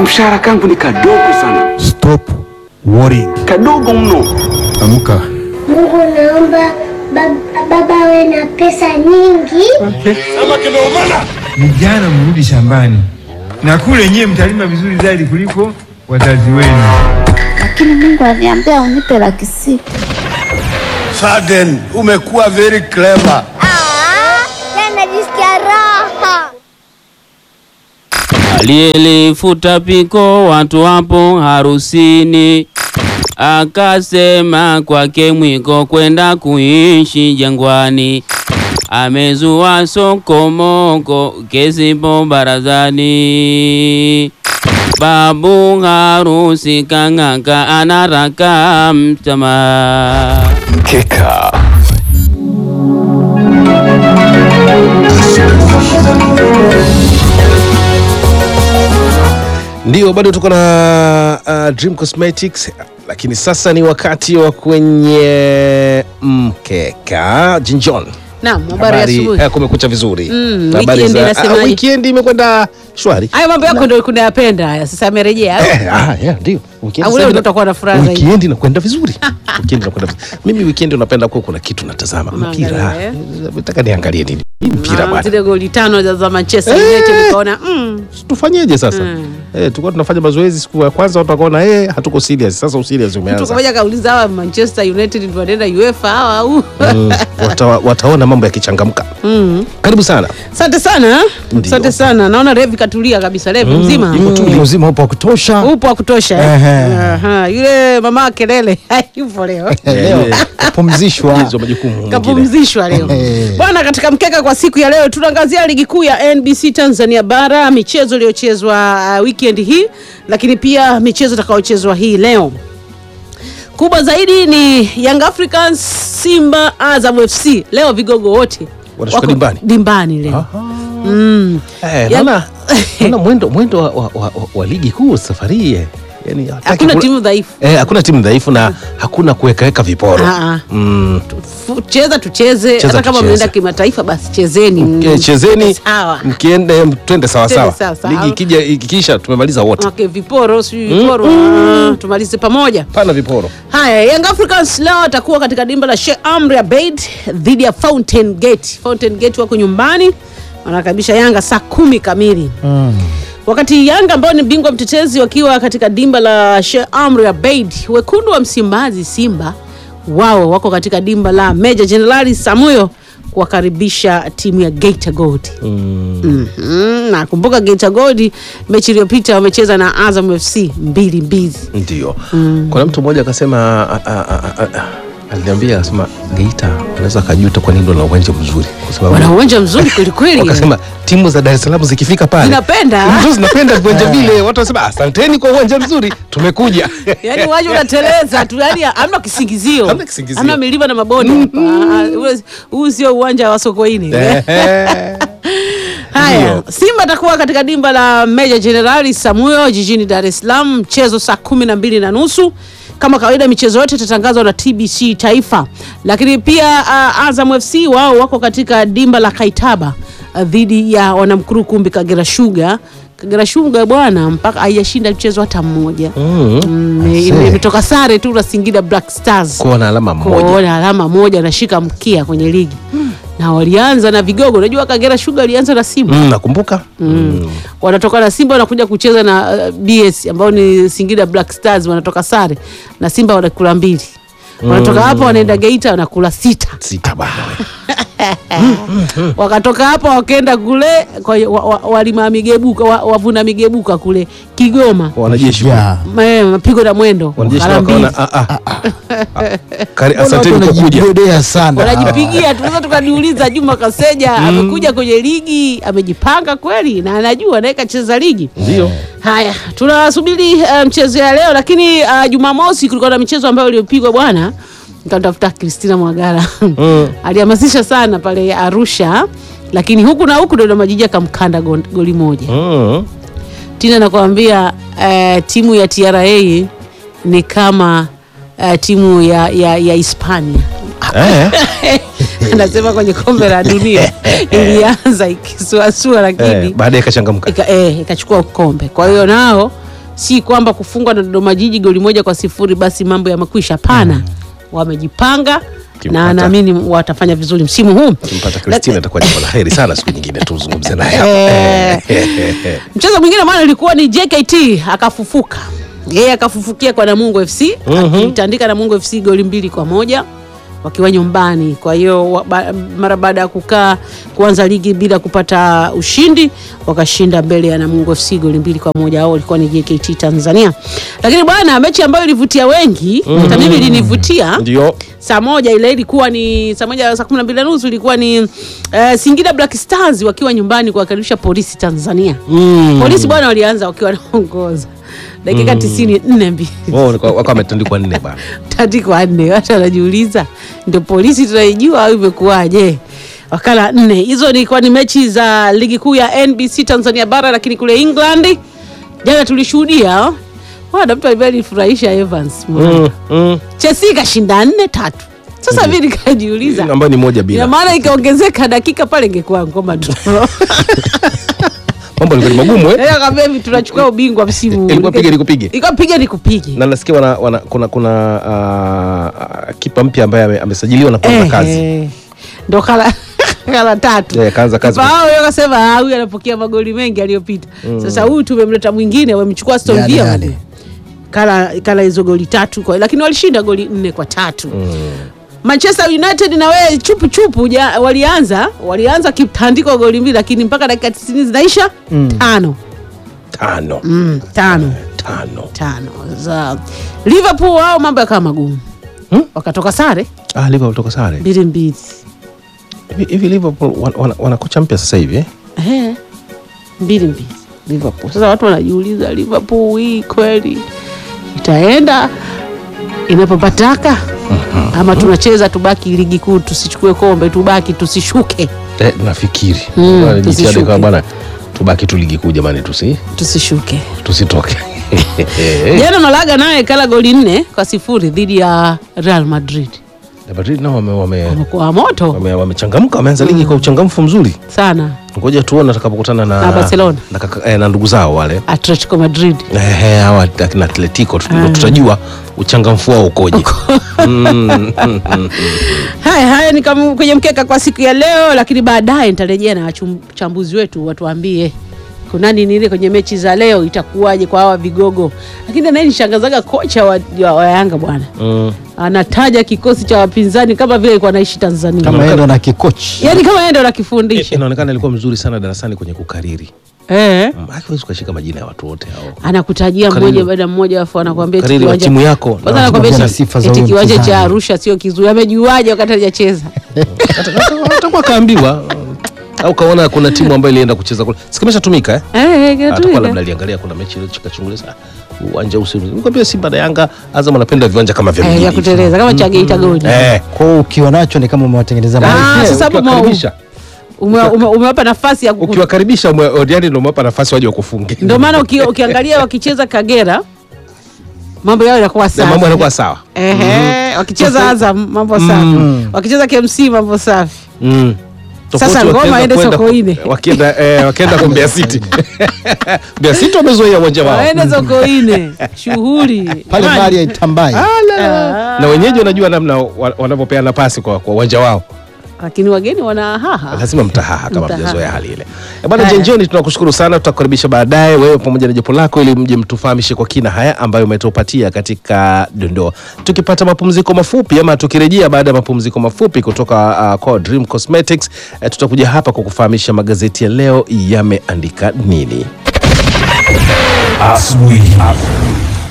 kamshahara kangu ni kadogo sana, Stop worrying. kadogo mno. Amka. Mungu naomba bab- baba awe na pesa nyingi. Vijana mrudi shambani na kule nyie mtalima vizuri zaidi kuliko wazazi wenu. lakini Mungu aliniambia unipe laki sita. Sudden, umekuwa very clever. Najisikia raha. Aliyelifuta piko watu wapo harusini, akasema kwake mwiko kwenda kuishi jangwani. Amezua sokomoko kesipo barazani. Babu harusi kang'aka anaraka mtama. Mkeka Ndio, bado tuko na uh, Dream Cosmetics, lakini sasa ni wakati wa kwenye mkeka. Jinjon, Naam, habari ya asubuhi. eh, kumekucha vizuri. Mm, Habari weekend za- inasemaje? ah, weekend imekwenda shwari. Hayo mambo yako ndio kunayapenda haya. Sasa amerejea. Eh, ah, yeah, ndio. Weekend Au sasa leo ina- utakuwa na furaha zaidi. Weekend inakwenda vizuri. Weekend inakwenda vizuri. Mimi weekend unapenda kuwa kuna kitu natazama mpira. Unaangalia, eh? Nataka niangalie nini? Hii mpira Ah, bwana. Zile goli tano za- za Manchester Eh. United nikaona mm, Tufanyeje sasa? Mm. Eh, tulikuwa tunafanya mazoezi siku ya kwanza watu wakaona eh, hatuko serious. Sasa userious mtu umeanza. kamoja kauliza hawa Manchester United ndio wanaenda UEFA hawa au? Mm, wata, wataona mambo yakichangamka. Mm. Karibu sana. Asante sana. Ndio. Asante sana. Naona Revi katulia kabisa. Revi mzima. Iko tu mtu mzima upo wa kutosha. Upo wa kutosha. eh? Ehe. Aha, Yule mama kelele hayupo leo. Leo kapumzishwa. Hizo majukumu mengine. kapumzishwa leo Eh. bwana. Katika mkeka kwa siku ya leo tunaangazia ligi kuu ya NBC Tanzania bara, michezo iliyochezwa uh, weekend hii, lakini pia michezo itakayochezwa hii leo. Kubwa zaidi ni Young Africans, Simba, Azam FC. Leo vigogo wote Wanashuka wako dimbani. dimbani leo. Mm. Eh, Ya- naona naona mwendo mwendo wa, wa, wa, wa ligi kuu safari hii. eh. Yaani hataki Hakuna kula- timu dhaifu. Eh, hakuna timu dhaifu na hakuna kuwekaweka viporo. Ah, ah. Mm. Fu- Cheza tucheze, Cheza hata kama tucheze. mnaenda kimataifa basi chezeni. Eh, chezeni Sawa. mkiende twende sawa Twende sawa. sawa sawa. Ligi ikija ikikisha tumemaliza wote. Okay, viporo si viporo ah, tumalize pamoja. Pana viporo. Haya, Young Africans leo atakuwa katika dimba la Sheikh Amri Abeid dhidi ya Fountain Gate. Fountain Gate wako nyumbani wanakaribisha Yanga saa kumi kamili wakati Yanga ambao ni bingwa mtetezi wakiwa katika dimba la Sheikh Amri Abeid. Wekundu wa Msimbazi Simba wao wako katika dimba la Meja Jenerali Samuyo kuwakaribisha timu ya Geita Gold. Mhm, na kumbuka Geita Gold mechi iliyopita wamecheza na Azam FC mbili mbili. Ndio. Kuna mtu mmoja akasema a- a- a- a- a- aliniambia akasema Geita anaweza akajuta kwa nini wana uwanja mzuri kwa sababu Wana uwanja mzuri kweli kweli. wakasema timu za Dar es Salaam zikifika pale Zinapenda. Ndio zinapenda viwanja vile, watu wanasema asanteni kwa uwanja mzuri, tumekuja. Yaani uwanja unateleza tu, yani hamna kisingizio. Hamna kisingizio. Hamna milima na mabonde hapa. Ah, ule- Huu sio uwanja wa Sokoine. Haya, Ndio. Simba atakuwa katika dimba la Meja Jenerali Samuyo jijini Dar es Salaam, mchezo saa kumi na mbili na nusu. Kama kawaida michezo yote itatangazwa na TBC Taifa, lakini pia uh, Azam FC wao wako katika dimba la Kaitaba uh, dhidi ya wanamkuru kumbi Kagera Sugar. Kagera Sugar bwana, mpaka haijashinda mchezo hata mmoja Mm. Mm, ime- imetoka sare tu na Singida Black Stars Kuwa na alama moja. kuona alama moja nashika mkia kwenye ligi na walianza na vigogo. Unajua Kagera Sugar alianza na Simba Mm, nakumbuka. Mm. wanatoka na Simba wanakuja kucheza na uh, BS ambao ni Singida Black Stars, wanatoka sare na Simba wanakula mbili, wanatoka hapo wanaenda Geita wanakula sita, Sita bwana. wakatoka hapo wakaenda kule kwa hiyo wa, wa, walima migebuka wa, wavuna migebuka kule Kigoma Wanajeshi Ya. Ma- mapigo na mwendo wanajeshi mara mbili. wakaona ah ah. ah. Kari, Watu asanteni kwa kuja. wanajibebea sana. wanajipigia. Tunaweza tukajiuliza Juma Kaseja amekuja kwenye ligi, amejipanga kweli na anajua naye kacheza ligi. Ndio. Haya, tunasubiri uh, mchezo ya leo, lakini uh, Jumamosi kulikuwa na michezo ambayo iliyopigwa bwana. Nikamtafuta Christina Mwagara alihamasisha sana pale Arusha, lakini huku na huku Dodoma Jiji akamkanda go- goli moja. Mm. Tina nakwambia uh, timu ya TRA ni kama uh, timu ya, ya, ya Hispania Eh. anasema kwenye kombe la dunia ilianza ikisuasua, lakini Eh, baadaye ikachangamka. ika, eh, ikachukua kombe. Kwa hiyo nao si kwamba kufungwa na Dodoma Jiji goli moja kwa sifuri basi mambo yamekwisha. Hapana, wamejipanga Kimpata. na naamini watafanya vizuri msimu huu. Kimpata Christina itakuwa jambo la heri sana, siku nyingine tuzungumze naye. Eh, mchezo mwingine bwana ulikuwa ni JKT akafufuka yeye akafufukia kwa Namungo FC akitandika Namungo FC goli mbili kwa moja wakiwa nyumbani. Kwa hiyo wa- ba- mara baada ya kukaa kuanza ligi bila kupata ushindi wakashinda mbele ya Namungo FC goli mbili kwa moja. Hao walikuwa ni JKT Tanzania, lakini bwana, mechi ambayo ilivutia wengi hata mimi ilinivutia Ndio saa moja ile ilikuwa ni saa moja saa kumi na mbili na nusu ilikuwa ni eh, Singida Black Stars wakiwa nyumbani kuwakaribisha Polisi Tanzania. Polisi bwana walianza wakiwa wanaongoza dakika tisini nne mbili wao walikuwa- wakawa wametandikwa nne bana. tandikwa nne. Watu wanajiuliza ndio polisi tunaijua au imekuwaje? Wakala nne hizo ilikuwa ni mechi za ligi kuu ya NBC Tanzania bara, lakini kule England jana tulishuhudia wana mtu ambaye alifurahisha Evans Mm, mm. Chelsea ikashinda nne tatu. Sasa mimi nikajiuliza ambayo ni moja ina bila maana ikaongezeka dakika pale ingekuwa ngoma tu. mambo yalikuwa ni magumu eh? Leo kama hivi tunachukua ubingwa msimu huu. Ilikuwa piga nikupige. Ilikuwa piga nikupige. na nasikia wana, wana, kuna kuna uh, kipa mpya ambaye ame- amesajiliwa na kuanza Eh, kazi eh. Ndo kala kala tatu. Eh, kaanza kazi. Kipa wao yeye akasema ah, huyu anapokea magoli mengi aliyopita. Sasa huyu tumemleta mwingine wamemchukua Aston Yale, Villa. yale. wale. Kala kala hizo goli tatu kwa, lakini walishinda goli nne kwa tatu. Manchester United na wewe chupu chupu ja, walianza walianza kitandiko goli mbili lakini mpaka dakika 90 zinaisha tano. tano Mm, tano tano tano za Liverpool wao mambo yakawa magumu wakatoka sare ah, Liverpool toka sare mbili mbili hivi hivi Liverpool wana, wana, wana kocha mpya sasa hivi eh? Ehe, mbili mbili Liverpool. Sasa watu wanajiuliza Liverpool hii kweli itaenda inapopataka ama tunacheza tubaki ligi kuu tusichukue kombe tubaki tusishuke Eh, nafikiri Mm, Bwana, jitihada tusishuke. ikawa bwana tubaki tu ligi kuu jamani tusi tusishuke tusitoke jana Malaga naye kala goli nne kwa sifuri dhidi ya Real Madrid Na Madrid nao wame- wame- wamekuwa moto wame- wamechangamka wameanza ligi kwa uchangamfu mzuri sana ngoja tuone atakapokutana na, Na Barcelona. na, kaka- eh, na ndugu zao wale Atletico Madrid Ehe, hawa akina Atletico tut- tutajua uchangamfu wao ukoje. Mm, mm, mm. Haya haya ni kama kwenye mkeka kwa siku ya leo, lakini baadaye nitarejea na wachambuzi wetu watuambie kunani nini kwenye mechi za leo itakuwaje kwa hawa vigogo. Lakini naye nishangazaga kocha wa, wa, wa Yanga bwana Mm. anataja kikosi cha wapinzani kama vile alikuwa anaishi Tanzania, kama yeye ndo na kikochi yaani kama yeye ndo Eh, anakifundisha Inaonekana alikuwa mzuri sana darasani kwenye kukariri. eh. Mm, Hakiwezi ukashika majina ya watu wote hao. anakutajia Kariri. mmoja baada ya mmoja, afu anakuambia eti Kariri wa kiwanja- timu yako. kwanza Na anakuambia na eti- sifa za eti huyo kiwanja cha mpinzani. Arusha sio kizuri. Amejuaje wakati hajacheza? Hata- hata- Atakuwa kaambiwa au kaona kuna timu ambayo ilienda kucheza kule. Sikimeshatumika eh? Eh, Atakuwa kinatumika. labda aliangalia kuna mechi ile chikachungulia sana. Uwanja usi. Nikwambia Simba na Yanga Azam anapenda viwanja kama vya Eh, mjini ya hivi. kuteleza kama cha Geita Gold. Eh. kwao ukiwa nacho ni kama umewatengeneza Ah, maisha. Eh, sasa hapo ukiwakaribisha. Ume- ume- umewapa nafasi ya kuku- Ukiwakaribisha ume- Odiani ndio umewapa nafasi waje wakufunge. ndio maana uki, ukiangalia wakicheza Kagera mambo yao yanakuwa Na safi. mambo yanakuwa sawa. Ehe, wakicheza Azam mambo safi, wakicheza KMC mambo safi. Mm. Sasa Tofauti ngoma wakienda aende kwenda- Sokoine. Wakienda eh, wakienda kwa Mbeya City. Mbeya City wamezoea uwanja wao. Waende Sokoine, shughuli pale Jamani. mali haitambai Ah, Na wenyeji wanajua namna wa- wanavyopeana pasi kwa kwa uwanja wao. lakini wageni wana haha. Lazima mtahaha kama Mtahaha. mjazoea hali ile. Eh, Bwana Haya. Jenjoni tunakushukuru sana, tutakukaribisha baadaye wewe pamoja na jopo lako ili mje mtufahamishe kwa kina haya ambayo umetupatia katika dondoo. Tukipata mapumziko mafupi ama tukirejea baada ya mapumziko mafupi kutoka uh, kwa Dream Cosmetics eh, tutakuja hapa kukufahamisha magazeti ya leo yameandika nini. Asubuhi.